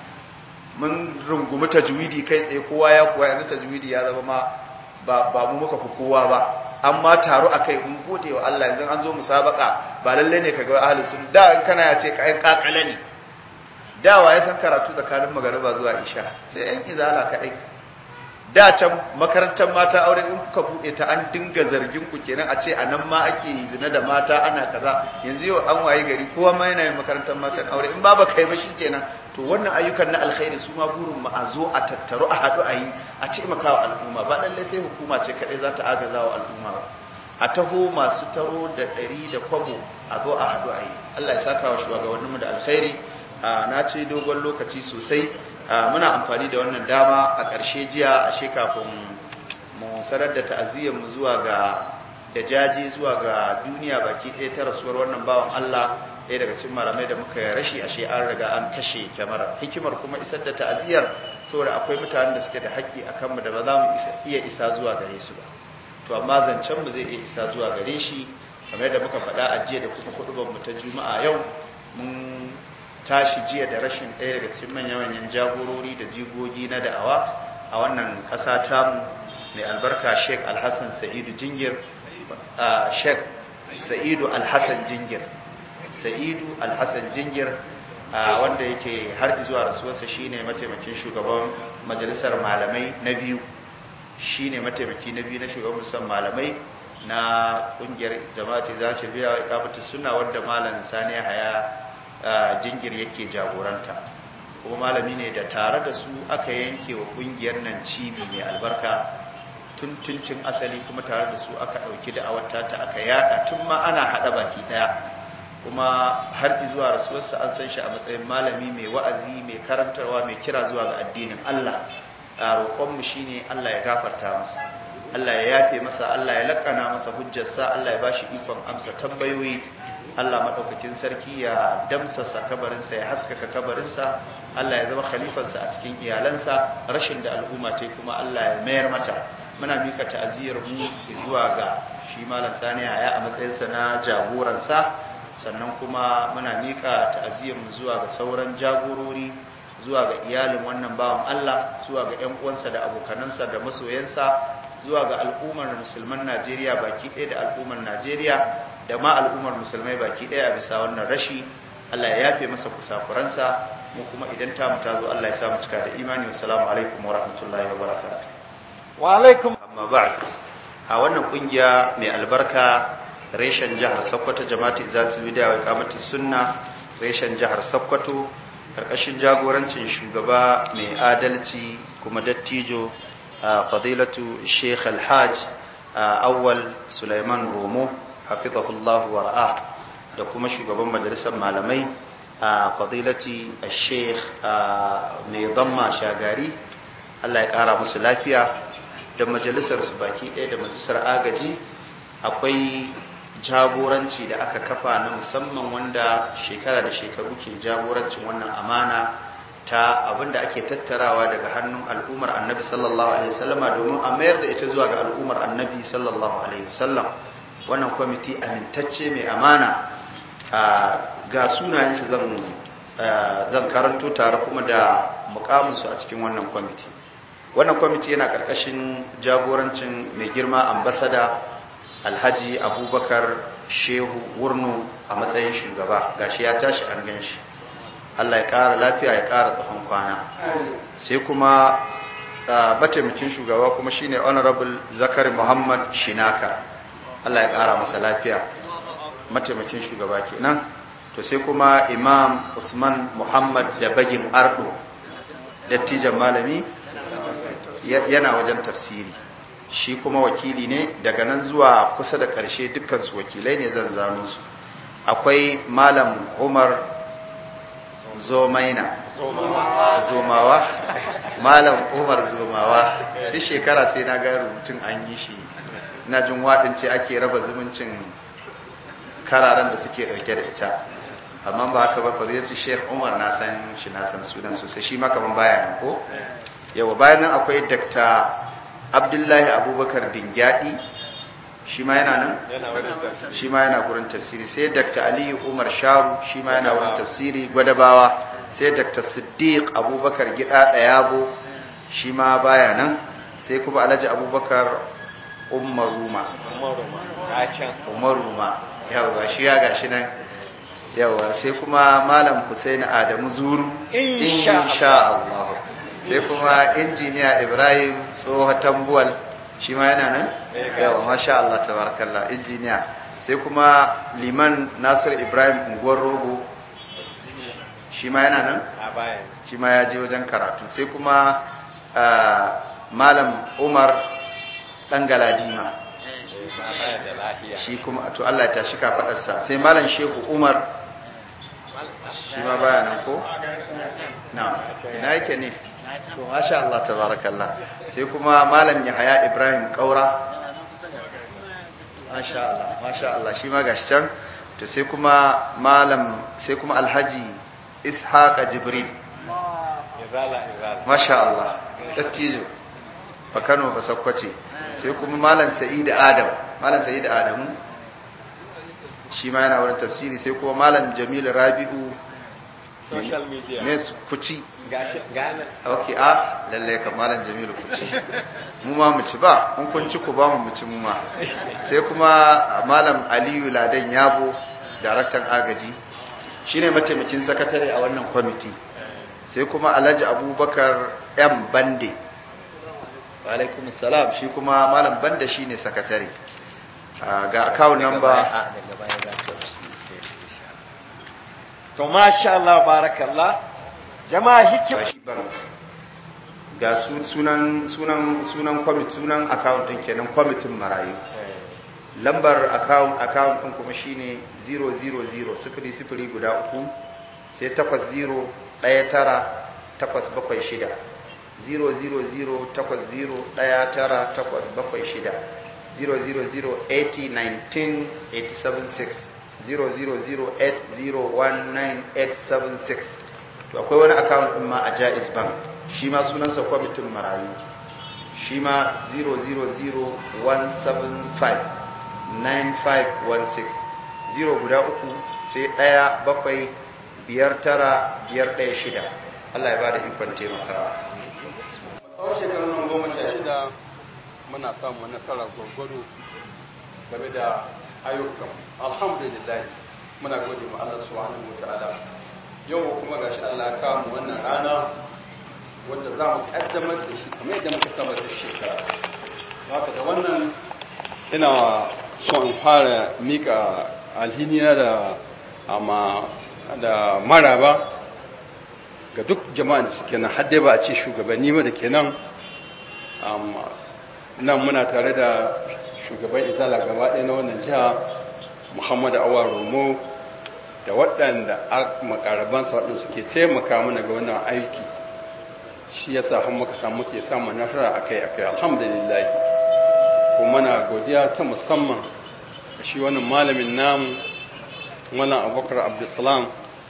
mun rungumi tajwidi kai tsaye kowa ya koya yanzu tajwidi ya zama ma ba mu muka fi kowa ba amma taro akai mun gode wa Allah yanzu an zo musabaka ba lalle ne kaga ahli sun da in kana ya ce kai kakala ne dawa ya san karatu tsakanin magariba zuwa isha sai yan izala kadai da can makarantar mata aure in kuka bude ta an dinga zargin ku kenan a ce a nan ma ake zina da mata ana kaza yanzu yau an waye gari kowa ma yana yin makarantar matan aure in ba ba kai ba kenan to wannan ayyukan na alkhairi su ma burin mu a zo a tattaru a haɗu a yi a taimaka wa al'umma ba lalle sai hukuma ce kaɗai za ta agaza wa al'umma ba a taho masu taro da ɗari da kwabo a zo a haɗu a yi allah ya saka wa shugabanninmu da alkhairi na ce dogon lokaci sosai muna amfani da wannan dama a ƙarshe jiya a kafin mu sanar da ta'aziyyarmu zuwa ga da jaji zuwa ga duniya baki ɗaya ta rasuwar wannan bawan Allah ɗaya daga cikin malamai da muka rashi ashe an riga an kashe kyamara hikimar kuma isar da ta'aziyyar saboda akwai mutanen da suke da haƙƙi a kanmu da ba za mu iya isa zuwa gare su ba to amma zancen mu zai iya isa zuwa gare shi kamar yadda muka faɗa a jiya da kuma kuɗuban mu ta juma'a yau mun tashi jiya da rashin ɗaya daga cikin manya-manyan jagorori da jigogi na da'awa a wannan ƙasa tamu mai albarka sheik alhassan sa'idu jingir sheik sa'idu alhassan jingir sa'idu alhassan jingir wanda yake har zuwa rasuwarsa shine mataimakin shugaban majalisar malamai na biyu shine mataimaki na biyu na shugaban majalisar malamai na kungiyar jama'ati za ta biya ikamatu suna wanda malam sani haya jingir yake jagoranta kuma malami ne da tare da su aka yanke wa kungiyar nan cibi mai albarka tun tuncin asali kuma tare da su aka ɗauki da awata ta aka yada tun ma ana haɗa baki ɗaya kuma har zuwa rasuwarsa an san shi a matsayin malami mai wa'azi mai karantarwa mai kira zuwa ga addinin Allah a roƙonmu shine Allah ya gafarta masa Allah ya yafe masa Allah ya lakana masa hujjarsa Allah ya bashi ikon amsa tambayoyi Allah maɗaukakin sarki ya damsasa kabarinsa ya haskaka kabarinsa Allah ya zama khalifarsa a cikin iyalansa rashin da al'umma ta kuma Allah ya mayar mata muna mika ta'aziyar mu zuwa ga shi malam Sani Haya a matsayinsa na jagoransa sannan kuma muna mika ta'aziyar mu zuwa ga sauran jagorori zuwa ga iyalin wannan bawan Allah zuwa ga ƴan uwansa da abokanansa da masoyansa zuwa ga al'ummar musulman Najeriya baki ɗaya da al'ummar Najeriya da ma al'ummar musulmai baki ɗaya a bisa wannan rashi Allah ya yafe masa kusakuransa mu kuma idan ta mu tazo Allah ya sa mu cika da imani wassalamu alaikum wa rahmatullahi wa barakatuh wa alaikum amma ba'd a wannan kungiya mai albarka reshen jihar Sokoto jama'ati izatul bid'a wa iqamatus sunna reshen jihar Sokoto karkashin jagorancin shugaba mai adalci kuma dattijo fadilatu Sheikh Al-Hajj Awwal Sulaiman Romo hafizahullahu wa ra'a da kuma shugaban majalisar malamai a fadilati Sheikh mai damma shagari Allah ya kara musu lafiya da majalisar su baki ɗaya da majalisar agaji akwai jagoranci da aka kafa na musamman wanda shekara da shekaru ke jagorancin wannan amana ta abinda ake tattarawa daga hannun al'ummar annabi sallallahu alaihi wasallama domin a mayar da ita zuwa ga al'ummar annabi sallallahu alaihi wasallam wannan kwamiti amintacce mai amana ga sunayensu zan zan karanto tare kuma da mukaminsu a cikin wannan kwamiti wannan kwamiti yana karkashin jagorancin mai girma ambasada alhaji abubakar shehu wurnu a matsayin shugaba gashi ya tashi an gan shi allah ya kara lafiya ya kara tsawon kwana sai kuma mataimakin shugaba kuma shine honorable zakari muhammad shinaka allah ya kara masa lafiya mataimakin shugaba kenan to sai kuma imam usman muhammad da bagin ardo dattijan malami yana wajen tafsiri shi kuma wakili ne daga nan zuwa kusa da ƙarshe dukkansu wakilai ne zan zano su akwai malam umar zomaina zomawa malam umar zomawa duk shekara sai na ga rubutun an yi shi na jin waɗin ce ake raba zumuncin kararen da suke ɗauke da ita amma ba haka ba fadilatu sheikh umar na san shi na san sunan sosai shi ma kaman baya nan ko yawa bayan nan akwai dr abdullahi abubakar dingyadi shi ma yana nan shi ma yana gurin tafsiri sai dr aliyu umar sharu shi ma yana wurin tafsiri gwadabawa sai dr siddiq abubakar gida dayabo shi ma baya nan sai kuma alhaji abubakar umaruma umaruma yawa shi ya gashi nan yawa sai kuma malam Hussein Adamu Zuru insha Allah sai kuma injiniya ibrahim tsoho tambuwal shi ma yana nan yawa masha Allah tabarakallah injiniya sai kuma liman nasir ibrahim unguwar rogo shi ma yana nan shi ma ya je wajen karatu sai kuma malam umar dan galadima shi kuma to Allah ya tashi kafadarsa sai malam shehu umar shi ma baya nan ko na ina yake ne to masha Allah tabarakallah sai kuma malam Yahaya Ibrahim Kaura masha Allah masha Allah shi ma gashi can to sai kuma malam sai kuma Alhaji Ishaq Jibril masha Allah dattijo fa Kano ba Sokoto sai kuma malam Sa'id Adam malam Sa'id Adamu shi ma yana wurin tafsiri sai kuma malam Jamil Rabi'u social media ne su kuci gashi gane ok a lalle ka malam jamilu kuci mu ma mu ci ba mun kun ci ku ba mu mu ci mu ma sai kuma malam aliyu ladan yabo daraktan agaji shine mataimakin sakatare a wannan kwamiti sai kuma alhaji abubakar m bande wa alaikum salam shi kuma malam bande shine sakatare Ah, ga account number daga baya za ka to masha Allah barakallah jama'a hikima ga su- sunan sunan sunan kwamit sunan account din kenan kwamitin marayu lambar account account din kuma shine 000 sifili sifili guda uku sai takwas zero ɗaya tara takwas bakwai shida 000 takwas zero ɗaya tara takwas bakwai shida 000 80 19 876 0008019 to akwai wani account din ma a Jaiz Bank shi ma sunansa kwamitin marayu shi ma 000175916 zero guda uku sai ɗaya bakwai biyar tara biyar ɗaya shida Allah ya ba da ikon taimakawa tsawon shekarun nan goma sha shida muna samun nasara gwargwado game da ayyukan alhamdulillah muna gode ma Allah subhanahu wa ta'ala yau kuma gashi Allah ya kawo mu wannan rana wanda za mu kaddamar da shi kamar yadda muka saba da shekara haka da wannan ina so in fara mika alhiniya da amma da maraba ga duk jama'a da suke nan hadde ba a ce shugabanni ba da ke nan amma nan muna tare da shugaban izala gaba ɗaya na wannan jiha muhammadu awar romo da waɗanda a makarabansa waɗanda suke taimaka mana ga wannan aiki shi ya sa muka samu ke samun nasara akai akai alhamdulillah kuma na godiya ta musamman ga shi wannan malamin namu wannan abubakar abdulsalam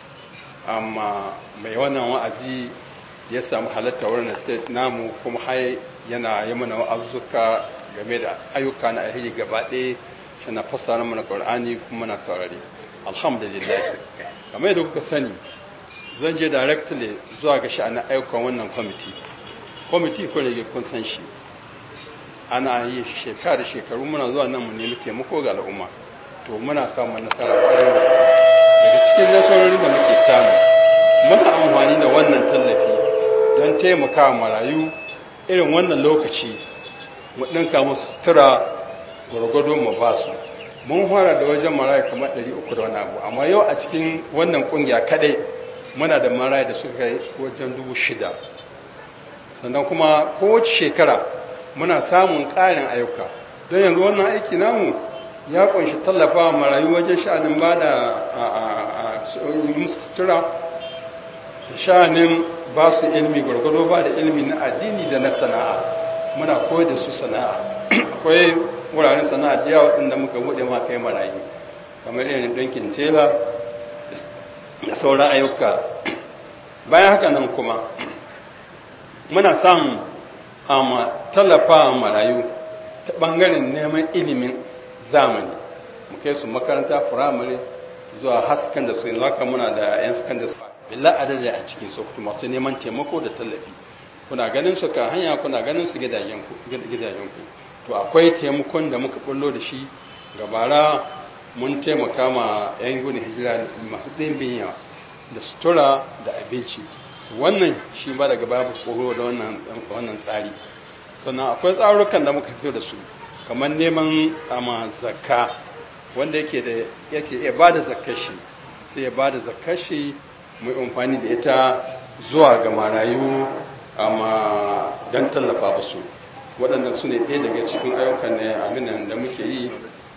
amma mai wannan wa'azi ya samu halatta wurin state namu kuma har yana yi mana wa'azuka game da ayyuka na alheri gaba ɗaya shi na fassara mana ƙwar'ani kuma na saurari alhamdulillah kamar yadda kuka sani zan je directly zuwa ga sha'anin ayyukan wannan kwamiti kwamiti ko ne kun san shi ana yi shekara shekaru muna zuwa nan mu nemi taimako ga al'umma to muna samun nasara ƙwarar daga cikin nasarorin da muke samu muna amfani da wannan tallafi don taimaka marayu irin wannan lokaci mu ɗinka musu sutura gwargwado mu ba su mun fara da wajen marayu kamar 300 da wani abu amma yau a cikin wannan ƙungiya kadai muna da marayu da suka yi wajen 6,000 sannan kuma kowace shekara muna samun ƙarin ayyuka don yanzu wannan aiki namu ya ƙunshi tallafa marayu wajen sha'anin ba da musu sutura sha'anin ba su ilmi gwargwado ba da ilmi na addini da na sana'a muna koyar da su sana'a akwai wuraren sana'a da yawa inda muka buɗe ma kai marayu kamar irin ɗinkin tela da sauran ayyuka bayan haka nan kuma muna samun amma tallafa marayu ta ɓangaren neman ilimin zamani mu kai su makaranta firamare zuwa haskan da su yanzu haka muna da 'yan secondary school billa adada a cikin sokoto masu neman taimako da tallafi kuna ganin su kan hanya kuna ganin su gidajenku to akwai taimakon da muka bullo da shi gabara mun taimaka ma 'yan gudun hijira masu ɗimbin yawa da sutura da abinci wannan shi ba daga babu koro da wannan wannan tsari sannan akwai tsarukan da muka fito da su kamar neman ama zakka wanda yake da yake iya bada zakkar shi sai ya bada zakkar shi mu amfani da ita zuwa ga marayu amma don tallafa su waɗannan su ne ɗaya daga cikin ayyukan ne aminan da muke yi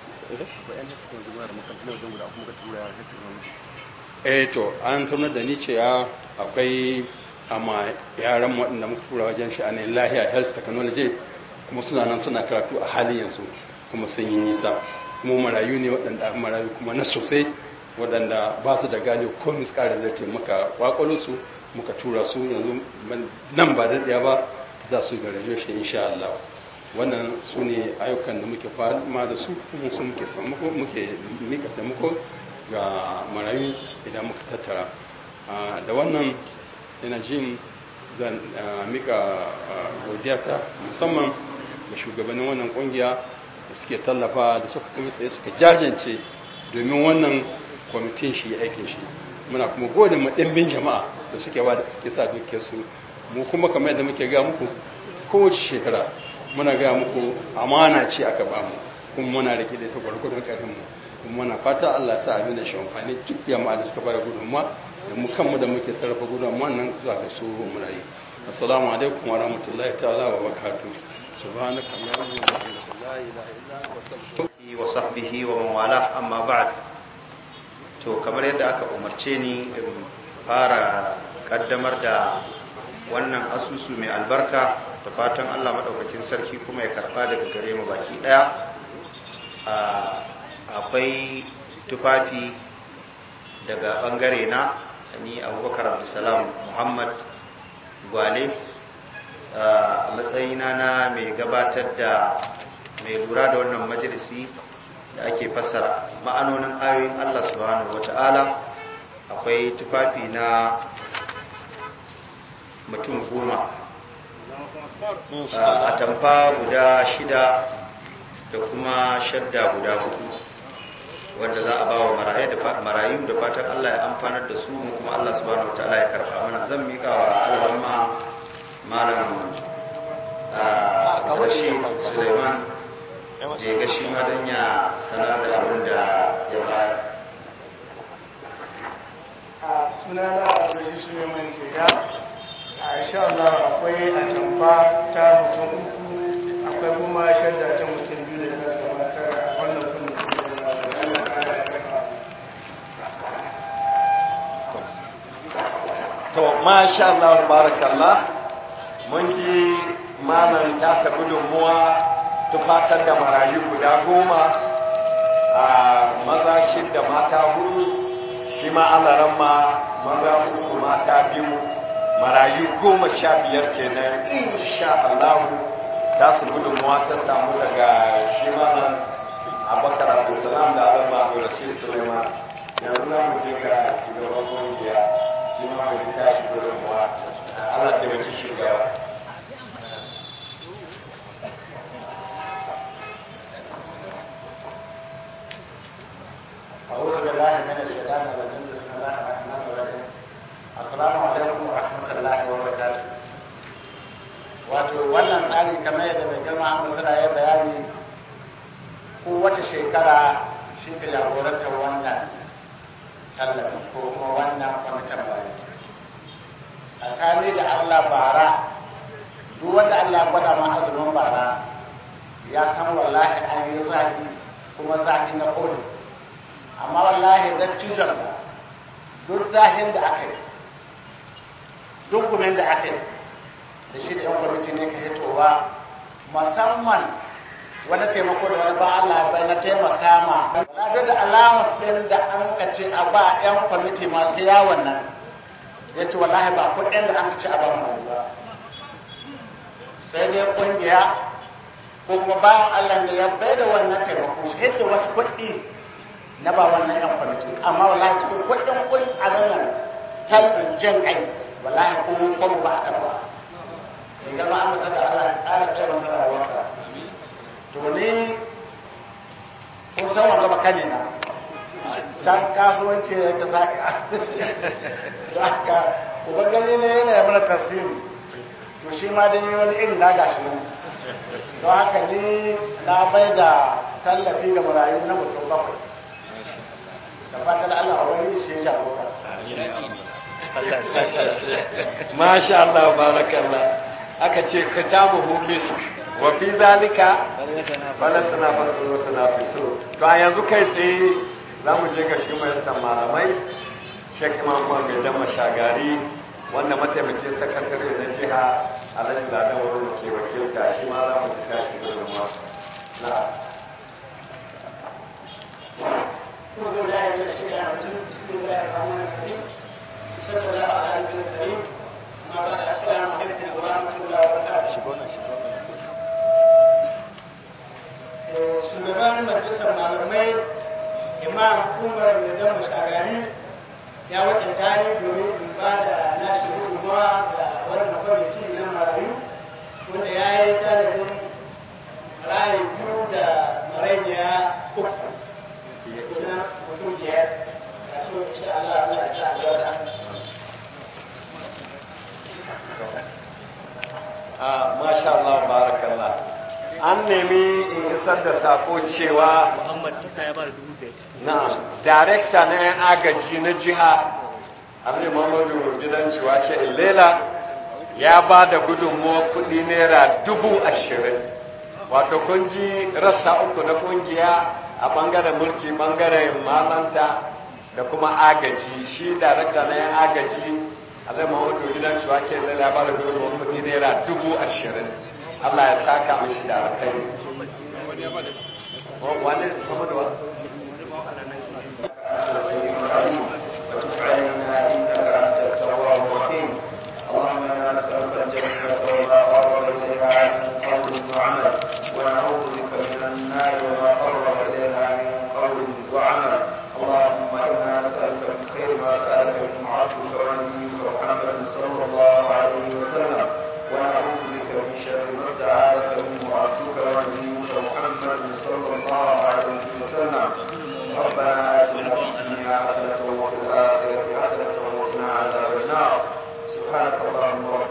eh to an tunar da ni cewa akwai amma yaran waɗanda muka tura wajen sha'anin lahiya health technology kuma suna nan suna karatu a halin yanzu kuma sun yi nisa kuma marayu ne waɗanda marayu kuma na sosai waɗanda ba su da gane ko miskara zai muka kwakwalo su muka tura su yanzu nan ba daɗaya ba za su ga shi insha Allah wannan su ne ayyukan da muke fama da su kuma su muke taimako muke mika taimako ga marayu idan muka tattara da wannan ina jin zan mika godiyata musamman ga shugabannin wannan kungiya da suke tallafa da suka kuma tsaye suka jajance domin wannan kwamitin shi aikin shi muna kuma gode ma ɗimbin jama'a da suke ba da suke sa dukiyar su mu kuma kamar yadda muke ga muku kowace shekara muna ga muku amana ce aka ba mu kuma muna rike da ita gwargwadon ƙarfin mu kuma muna fata Allah ya sa abin da shi amfani duk jama'a da suka bada gudunmuwa da mu kanmu da muke sarrafa gudunmuwa nan zuwa ga su murayi assalamu alaikum wa rahmatullahi ta'ala wa barakatuh subhanaka allahumma wa bihamdika la ilaha illa anta astaghfiruka wa sahbihi wa man wala amma ba'd to kamar yadda aka umarce ni in fara kaddamar da wannan asusu mai albarka da fatan Allah madaukakin sarki kuma ya karba daga gare mu baki daya akwai tufafi daga bangare na ni abubakar abdulsalam muhammad gwale a matsayina na mai gabatar da mai lura da wannan majalisi da ake fassara ma'anonin ayoyin allah subhanahu wata'ala akwai tufafi na mutum goma a tamfa guda shida da kuma shadda guda hudu wanda za a ba wa marayu da fatan Allah ya amfanar da su mu kuma Allah subhanahu wataala ya karba mana zan mika wa alhamma malam Rashid Suleiman je ga shi ma dan ya sanar da abin da ya bayar sunana Rashid Suleiman ke ga a insha Allah akwai atamfa ta mutum uku akwai kuma shadda ta mutum biyu da ta gabatar a wannan kundin to masha Allah barakallah mun ji malam tasa gudunmuwa tufatar da marayu guda goma a maza shidda mata hudu shi ma alaran ma maza uku mata biyu marayu goma sha biyar kenan insha Allah ta su gudunmuwa ta samu daga shi malam abakar abdulsalam da alama abdulrashid suleiman yanzu na mu je ga shugaban kungiya shi ma mai ta shi gudunmuwa Allah ta mace shugaba أعوذ بالله من الشيطان الرجيم بسم الله الرحمن الرحيم السلام عليكم ورحمة الله وبركاته wato wannan tsari kamar yadda mai girma an masara ya bayani ko wata shekara shi ke jagorantar wannan tallafi ko kuma wannan kwamitin bayan tsakani da allah bara duk wanda allah gwada ma azumin bara ya san wallahi an yi zafi kuma zafi na kodi amma wallahi dattijon da duk zahin da aka yi duk gumin da aka yi da shi da yan kwamiti ne ka hitowa musamman wani taimako da wani ba Allah bai na taimaka ma wala duk da alamus ɗin da an ka ce a ba yan kwamiti masu yawon nan ya ce wallahi ba kuɗin da an ka ce a ba mu ba sai dai ƙungiya ko kuma bayan Allah ne ya bai da wannan taimako shi da wasu kuɗi na ba wannan yan kwamiti amma wallahi cikin kuɗin kun a nan talibin jan kai wallahi ko ko ba a karba idan ba an masa da Allah ya ƙara kai masa rayuwarka to ni kun san wanda baka ne na can kasuwanci ya ka saka da haka uban gani ne yana yi mana tafsiri to shi ma dai wani iri na gashi nan don haka ni na bai da tallafi ga marayu na mutum bakwai da fatan Allah wani shi ya jagora masha Allah barakallah aka ce kitabuhu misk wa fi zalika bala tana fasu wa tana fiso to a yanzu kai tsaye za mu je ga shi mai san malamai Sheikh Imam Muhammad dan Mashagari wanda mataimakin sakatare na jiha Alhaji Ladan wurin ke wakilta shi ma za mu ji tashi gudunmuwa na أعوذ بالله من الشيطان الرجيم بسم الله الرحمن الرحيم صلى الله على النبي الكريم أما بعد السلام عليكم ورحمة الله وبركاته shugaban majalisar malamai imam umar mai dan mashagari ya wakilta ni domin in ba da nashi gudunmawa ga wannan kwamiti na marayu wanda ya yi tanadin marayu biyu da marainiya uku na mutum biyar ga su insha Allah Allah ya sa albarka a masha Allah barakallah an nemi in isar da sako cewa na darekta na yan agaji na jiha abin mamadu gidan ciwa ke ilela ya ba da gudunmuwa kudi naira dubu ashirin wato kun ji rassa uku na kungiya a bangaren mulki bangaren malanta da kuma agaji shi darekta na yan agaji alai mamadu gidan ciwa ke ilela ya ba da gudunmuwa kudi naira dubu ashirin allah ya saka mishi da alkhairi wani mamadu wa وتب علينا انك انت التواب الرحيم اللهم انا نسالك الجنه وما قرب اليها من قول وعمل ونعوذ بك من النار وما قرب اليها من قول وعمل اللهم انا نسالك من خير ما سالك من عبدك ونبيك محمد صلى الله عليه وسلم ونعوذ بك من شر ما استعاذك منه عبدك ونبيك محمد صلى الله عليه وسلم ربنا آتنا في الدنيا حسنة وفي الآخرة حسنة وقنا عذاب النار سبحانك اللهم ربنا